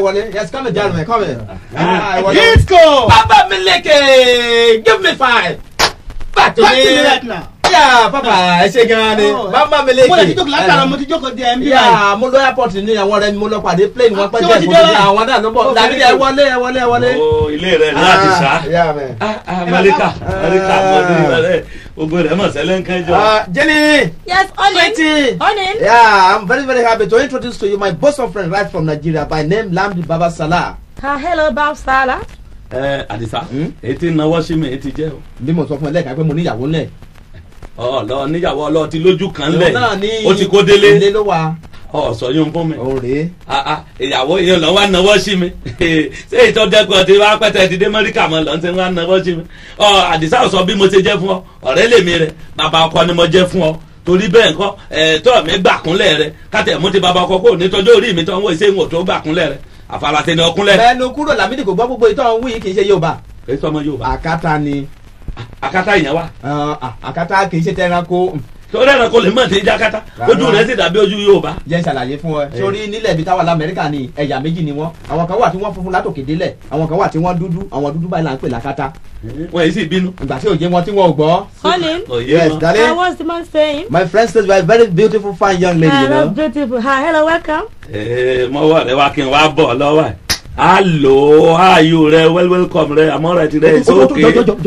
wọlé yes come in gentlemen come in. Ah, ẹ wọlé. Disco! Papa Mileke give me five. Back to Back to me. me right now. Yeah, papa ẹ ṣe gan ni. Oh, Papa Mileke. Mo lè ti jókòó látara mo ti jókòó di MB báyìí. Yeah, mo lọ airport ní àwọn ọ̀rẹ́ mi mo lọ pàdé plane wọn pẹ́ Ṣé jẹ́ wọ́n ti ìbò dé ní báyìí? àwọn náà ló bọ̀. Oh, Dàbí very ẹ good. wọlé ẹ wọlé ẹ wọlé. o ilé rẹ ní láti sá Yeah, man. amẹ́ríkà amẹ́ríkà mọ́tò rẹ gbogbo rẹ mọ̀ sẹ́lẹ̀ ń kẹjọ. Uh, Jenny. Yes, Onin. Sweetie. Onin. Yeah, I'm very very happy to introduce to you my bosom friend right from Nigeria by name Lamdi Baba Salah. Ah, hello, Bob Salah. ẹ àdìsá Hmm? ètí náwó sí mi ètí jẹ́ o. Bí mo sọ fún ẹ lẹ́ẹ̀kan pé mo níyàwó ńlẹ̀. ọ lọ níyàwó ọlọ́ọ̀tì lójú kan Òun lẹ̀ náà ní ó ti kó délé Ilé ló wà. ọ sọ yóò fún mi. Òun rèé. Ah, ah, ìyàwó yẹn lọ wá náwó sí mi ṣé ìtọ́jẹ́kọ̀ tí wàá pẹ́tẹ́ ti dé mẹ́ríkà mọ́ lọ́n ti wá náwó sí mi. ọ àdìsá sọ bí mo ṣe jẹ́ fún ọ ọ̀rẹ́ lèmi rẹ bàbá ọkọ ni mo jẹ́ fún ọ torí bẹ́ẹ̀ nǹkan ẹ̀ẹ́tọ́ mi gbàkúnlẹ̀ rẹ kátẹ̀ mo ti bàbá ọkọ kò ní tọ́jú orí mi tó ń wọ ìṣe ìwọ̀n tó gbàkúnlẹ̀ rẹ àfàlàtẹ̀ ni ọkúnlẹ̀. Bẹ́ẹ̀ni kúrò Lámídì kò gbọ́ gbogbo ìtọ́ wí kì í ṣe Yorùbá. kì í sọmọ Yorùbá Àkátá ni. akátá ìyẹn wa Uh, à- àkátá kì í ṣe tẹranko. torí ẹ̀rọ kò lè mọ̀ tí jákátá Rárá. ojú rẹ̀ sì dàbí ojú Yorùbá. Jẹ́ ìṣàlàyé fún ẹ. Sórí nílẹ̀ ibi táwa l'Amẹ́ríkà ni ẹ̀yà méjì ni wọ́n. Àwọn kan wà tí wọ́n funfun látòkè délẹ̀. Àwọn kan wà tí wọ́n dúdú. Àwọn dúdú báyìí là ń pè lákátá. wọ́n yìí sì bínú. Ìgbà tí òye wọn tí wọn ò gbọ́. Onin. òye Yes, wọn. Uh, darling. what's the man saying? My friend says you are a very beautiful fine young lady, Ah, you that's know. beautiful. Hi, hello, welcome. Ee, mọ́wọ́ rẹ wá kí n wá bọ̀ lọ́wọ́ ẹ̀. Hello, how are you rẹ well welcome rẹ àmọ́ rẹ ti rẹ it's okay.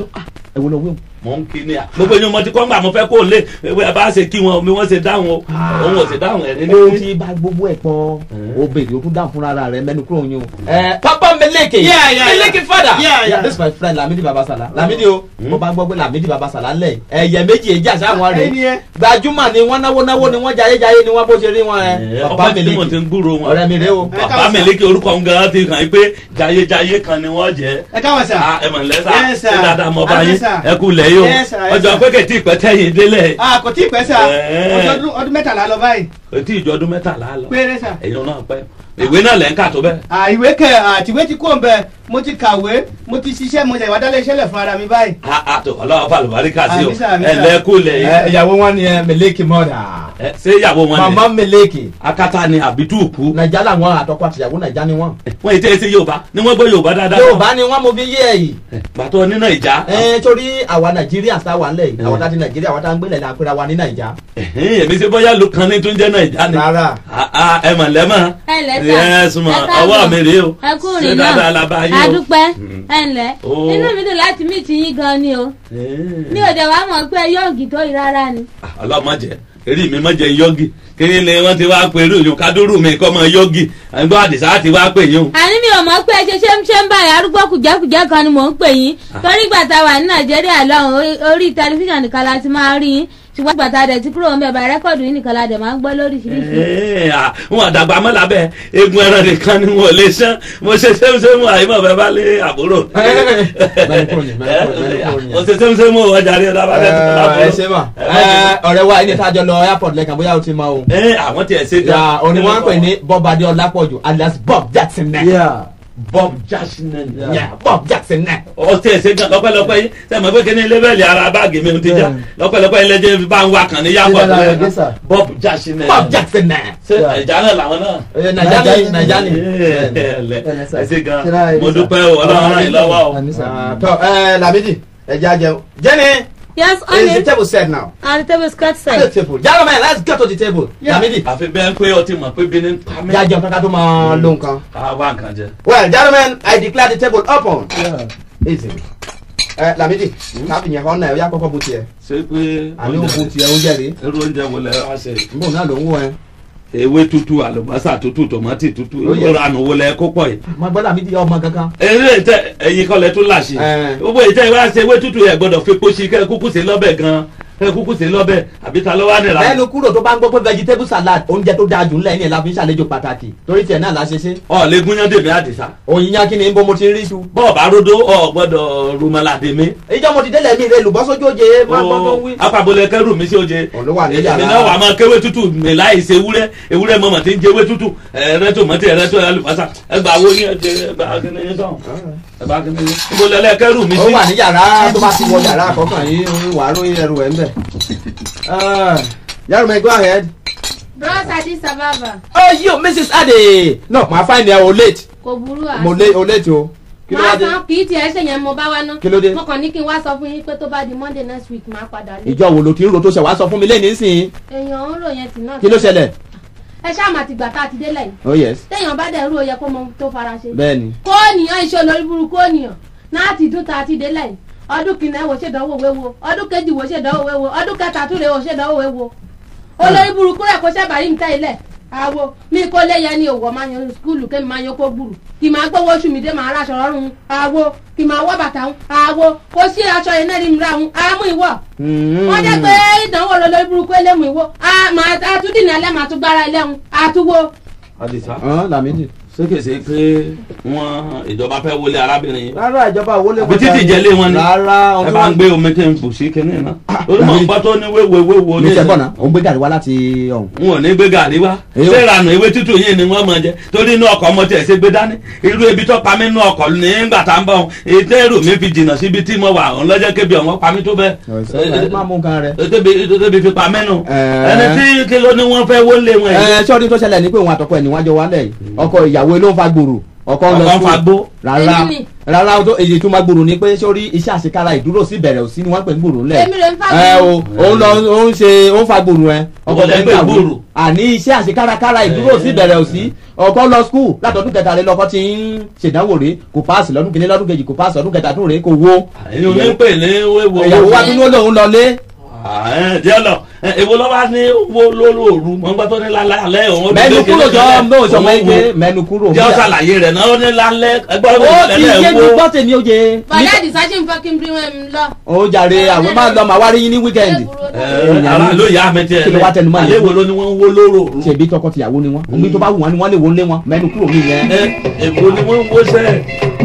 ẹ wo lọ wí o. Mò ń kí ni à. Gbogbo ẹni mo ti kọ́ ńgbà mo fẹ́ kó o lé ẹ bá ṣe kí wọn mi wọ́n ṣe dáhùn o. Òun ò ṣe dáhùn ẹ̀ ní o ní. ti bá gbogbo ẹ pọ o béèrè o tún dáhùn fúnra rẹ mẹnu kúrò yín o. ẹ papa meleke Yeah, yeah, meleke yeah. father Yeah, yeah. this is my friend lamidi babasala lamidi o mo bá gbọ́ pé lamidi babasala lẹ̀ ẹ̀yẹ méjì èjì àṣà wọn Ẹni rè ẹ. gbajúmọ̀ ni wọ́n náwó náwó ni wọ́n jayé jayé ni wọ́n bó ṣe rí wọn ẹ Ọba papa tí mo ti meleke ń gbúrò wọn. ọ̀rẹ́ mi rè o. Bàbá Mèlékè orúkọ ń gan ti kàn yín pé jayéjayé kan ni wọ́n jẹ́. Ẹ káwọn sà. Ah, ẹ mọ̀ nílẹ̀ sá Yes, sir. ṣé dáadáa mọ bá Yes, yín sir. ẹ kú lẹ̀ yìí o Yes, sir. Yes, ọjọ́ sir. pé kẹ̀tì ìpẹ́tẹ́yìn délẹ̀ Ah, kò tí ì pẹ́ sà. Ẹ̀. Ọjọ́ ọdún- ọdún mẹ́tàlá lọ báyìí. kẹ̀tì ìjọ ọdún mẹ́tàlá lọ Péré sà. ẹ̀yin náà pẹ́ ìwé náà lẹ́ ń kà tó bẹ́ẹ̀. Ah, ìwé kẹ àtìwé ti kó ń bẹ mo ti kàwé mo ti ṣiṣẹ́ mo ṣe ìwádàlẹ̀ iṣẹ́ lẹ̀ fún ara mi báyìí. àtò ọlọ́wọ́ fàlùbáríkà sí o Àmísà, àmísà. ẹ lẹ́kù lẹ̀ ẹ yìí. ìyàwó wọn ni ẹ meleke mọ́dà Ẹ, ṣé ìyàwó wọn mama ni meleke akátá ni àbí túùkù. nàìjà làwọn àtọkọ àtìyàwó nàìjà ni wọn. wọ́n yìí tẹ́ ẹ sí yorùbá ni wọ́n gbọ́ yorùbá dáadáa. yorùbá ni wọn mo fi yé ẹ yìí. gbàtọ́ nínú ìjà. ẹ torí àwa nàìjíríà tá a wà nílẹ̀ yìí àwọn tá a ti nàìjíríà àwọn tá a ń gbélé la pera wa ní nàìjà. Ẹ̀hẹ́n, èmi ṣe bóyá ló kan ní tó ń jẹ́ nàìjà ni. rárá Ah, ah, ẹ mọ̀ lẹ́mọ̀. Ẹ ǹlẹ́ sà. ẹ súnmọ́ Ẹ káàbọ̀. ọwọ́ mi rèé o. Ẹ kú ṣé rìn dáadáa náà. la bá yín o. Adúpẹ́. Ẹ ǹlẹ́. Oh. Inú mi dùn láti mí ti yín gan ni o. Ẹ̀hẹ́n. Mi ò dẹ̀ wá mọ̀ pé yóògì tó yìí rárá ni. ọlọ́mọdé eré mi mọ̀jẹ̀ yọ́gì kí ni wọ́n ti wá pé irú yòó kádúrú mi kọ́ mọ yọ́gì ẹgbẹ́ àdìsá ti wá pè yín o. Àní mi ò mọ̀ pé ṣe ṣé ń ṣe ń báyìí arúgbó kùjẹ́kùjẹ́ kan ni mò ń pè yín. Torí ìgbà tá a wà ní Nàìjíríà lọ́hùn orí- orí tẹlifíṣàn nìkan la ti máa rí yín. Ṣùgbọ́n ìgbà tá a dẹ̀ ti kúrò ń bẹ̀ bá rẹ́kọ̀dù yín nìkan la dẹ̀ máa ń gbọ́ lóríṣiríṣi. Ẹ̀ẹ́, à, wọn àdàgbà mọ́ lábẹ́ egun ẹran nìkan ni wọn ò lè ṣán mo ṣe sẹ́mùsẹ́mù àyímọ̀ bẹ́ẹ̀ bá lé àbúrò. Mẹ́rin kúrò ní, mẹ́rin kúrò ní, mẹ́rin kúrò ní. mo ṣe sẹ́mùsẹ́mù ọjà rí ọ̀dà bá lẹ́ ẹ ṣe mà ẹ ọ̀rẹ́ wa ẹni tá a jọ lọ airport lẹ́kan bóyá o ti mọ o. ẹ àwọn tiẹ̀ ṣe ya òní wọn ń pè ní Bob Adé Ọlápọ̀jù alias Bob Jackson nẹ. Bob Jackson Yeah, Bob Jackson nẹ. ọtí ẹsẹ gan lọ́pẹ́lọpẹ́ yìí sẹmọ pé kíní lébẹlì ara báàgì mi ti já lọ́pẹ́lọpẹ́ yìí lẹjẹ fi bá ń wá kàn ní yàgò Ṣé dáadáa rẹ̀ dé sà? Bob Jackson Bob Jackson nẹ. ṣe ẹja náà làwọn náà. Ẹ, Nàìjà ni Nàìjà ni. ẹsẹ gan Ṣé dáadáa rẹ̀ dé mo sà? dúpẹ́ o Ọlọ́run ràn yín lọ́wọ́ o. Àmín sà. Ah, tọ ẹ Lamidi ẹ jẹ́ àjẹun. Jenny Yes, is the Onin. table set now. And the table is cut At the set. table. Gentlemen, let's get to the table. Lamidi àfi bẹ́ẹ̀ pé ọtí mọ̀ pé bí ní pa mí. jẹ́ àjẹun kankan tó máa lo nǹkan. a wá nǹkan jẹ. Well, gentlemen, I declare the table open. Yeah. Easy. Ẹ Lamidi, káfí yẹn kọ́ náà ẹ yá kọ́kọ́ bó tiẹ̀. ṣé pé Àní òkú tiẹ̀ oúnjẹ rèé. irú oúnjẹ wo lẹ wá ṣe. Nbọ̀ náà ló ń wọ ẹ. ewé tútù àlùbọ́sà tútù tòmátì tútù Ó yẹ. ìranù wo lẹ kó pọ̀ yìí. Mo gbọ́ Lamidi ọmọ kankan. eré tẹ ẹyin kọlẹ tó láṣẹ Ẹ. gbogbo ìtẹ ìwà ṣe ewé tútù yẹ gbọ́dọ̀ fi pósí kẹ kúkú sí lọ́bẹ̀ gan kẹ kúkú sí lọ́bẹ̀ àbí ta ló wá nìlá. Lẹ́nu kúrò tó bá ń gbọ́ pé vegetable salad oúnjẹ tó dáa jù ńlẹ̀ ní ẹ̀ la fi ń ṣàlejò pàtàkì. Torí tiẹ̀ náà la ṣe ṣe. ọ lè gúnyán dèmí àdìsá Òyìnyá kí ni ń bọ́ mo ti rí iṣu. bọ́ọ̀ bá ródó ọ gbọ́dọ̀ rúmọlá dèmí. Ìjọ́ mo ti délẹ̀ mi rẹ̀ lùbọ́sójú oje máa gbọ́ tó ń wí. apabolẹ kẹrù mi sí oje. Òun ló wà ní èmi yàrá. náà wà máa kéwé tútù mi láì ṣe ewúrẹ́ ewúrẹ́ mọ̀mọ́ tí ń jẹ ewé tútù ẹ̀rẹ́ tòmọ́tì ẹ̀rẹ́ tó àlùbọ́sà ẹgbà wo ní ẹ̀jẹ̀ ẹgbà kíni yín sọ̀hún ẹgbà kíni yín. ibo lẹ́lẹ́ kẹrù mi Ó sí. wà ní yàrá tó bá ti wọ yàrá àkọ́kàn yìí wàá lóyún ẹrù ẹ̀ ń bẹ̀. Yàrá mi go ahead. Bros Adi Sababa. Oh, you, Mrs. Ade. No, my fine there, oh, late. kò burú àá mo lé o léètì o kí ló wá máa dé san kì í tiẹ̀ ṣe yẹn mo bá wá ná Kí ló dé? mo kàn ní kí n wá sọ fún yín pé tó bá di monday next week máa padà lé ìjọ wo ló ti ń ro tó ṣe wá sọ fún mi lẹ́yìn nísìnyí èèyàn ń rò yẹn tì náà kí ló ṣẹlẹ̀ ẹ ṣáà máa ti gbà tá a ti délẹ̀ yìí oh yes téèyàn bá dẹ̀ rú oyè kó mọ ohun tó fara ṣe bẹ́ẹ̀ ni kó ènìyàn iṣẹ́ olórí burúkú ènìyàn náà ti dún tá a ti délẹ̀ yìí ọdún kìnnà ẹ̀ wò ṣèdánwò wéwo ọdún kejì wò ṣèdánwò wéwo ọdún kẹta tún lè wò ṣèdánwò wéwo olórí burúkú rẹ̀ kó ṣẹ́bàárí mi tẹ́ ilẹ̀ àwo mi kó lé yẹn ní òwò máa yan skúlù kémi máa yan kó gbùrù kì máa gbówó oṣù mi dé máa ráṣọ rọrùn àwo kì máa wọ́ bàtà ń àwo kó sí aṣọ yẹn náà rí mi ra ń àmú ìwọ wọ́n jẹ́ pé ìdánwò olórí burúkú elému ìwọ àtúndìní alẹ́ màá tún gbára ẹlẹ́hun àtúwò àdìsá ọ̀hún làmídì. ṣé kìí ṣe pé wọn ìjọba fẹ́ wọlé arábìnrin yìí rárá ìjọba owó lè àbí títì jẹlé wọn ni rárá ẹ bá ń gbé omi kí n bù sí kinní náà lórí mọ̀ nǹkan tó ní wéwo wéwo ní ní sẹ́gbọ̀n náà ó ń gbé gàrí wá láti ọ̀hún. n ò ní gbé gàrí wá Èyí ṣé ò- ìrànà ewé tútù yìí ni wọ́n mọ̀ jẹ torí inú ọkọ̀ ọmọ tiẹ̀ ṣe gbé dání irú ebi tó pa mí inú ọkọ̀ nígbà tá n bọ̀ ètò èrò mi fi jìnnà síbi tí mo wà òun lọ́jọ́ kébi ọ̀wọ́n pa mí tó bẹ́ẹ̀ ẹ máa mú nǹkan rẹ. tóbi tóbi fi pa mẹ́nu Ẹ. ẹni tí kí ló ní wọ́n fẹ́ wọlé wọn yìí ẹ sọ́ọ́dún tó ṣẹlẹ̀ ní pé òun àtọkọ ẹ̀ níwájú wa lẹ̀ yìí ọkọ ìyàwó ló ń fa gbòòrò ọkọ ń lọ ọkọ̀ ń school. fa gbó rárá Èmi ni. rárá o tó èyí tó máa gbòòrò ni pé sórí iṣẹ́ àṣekára ìdúró sí ìbẹ̀rẹ̀ òsì ni wọ́n ń pè ń gbòòrò ńlẹ̀. èmi rẹ̀ ń fà ẹ o òun lọ òun ṣe òun fa gbòòrò ẹ ọkọ Ọkọ tẹ ń lẹ pé kàwé gbòòrò. àní iṣẹ́ àṣekárakára ìdúró sí ìbẹ̀rẹ̀ òsì ọkọ lọ skul látọdún kẹta rẹ lọkọ ti ń ṣèdánwò rè kò páàsì lọdún kìíní lọdún kejì kò páàsì lọdún kẹta tún rè kò wo èyí ò ní pè ní wéwo ìyàwó wa tún ló lóun lọlé díẹ̀ lọ èwo lọ́wọ́ ní wo lóru mọ̀ nígbà tó ní lálẹ́ alẹ́ òun ó mẹnu dé kúrò kékeré jọ sílẹ̀, mọ ìṣọmọ òun ike wo. mẹnu kúrò jẹ́ ọ́ ṣàlàyé rẹ̀ náà ó ní lálẹ́ ẹgbẹ́ ó ọ̀rọ̀ ti yé mi gbọ́ tèmi ó jẹ bọ̀dá àdìsá ṣì ń fẹ́ kí n bí wọn lọ. ó jàre àwọn máa ń lọ màá wá rí yín ní wíkẹ́ndì ara ló yá mi tiẹ̀ Kí ló wá tẹnu mọ́ alẹ́ yẹn? wo ló ní wọ́n ń wó lóró ṣèbí tọkọ tìyàwó ni wọn òbí tó bá wù wọn ni wọn lè wọlé wọn mẹnu kúrò mí yẹn. èkó ni wọ́n ń wó sẹ́ẹ̀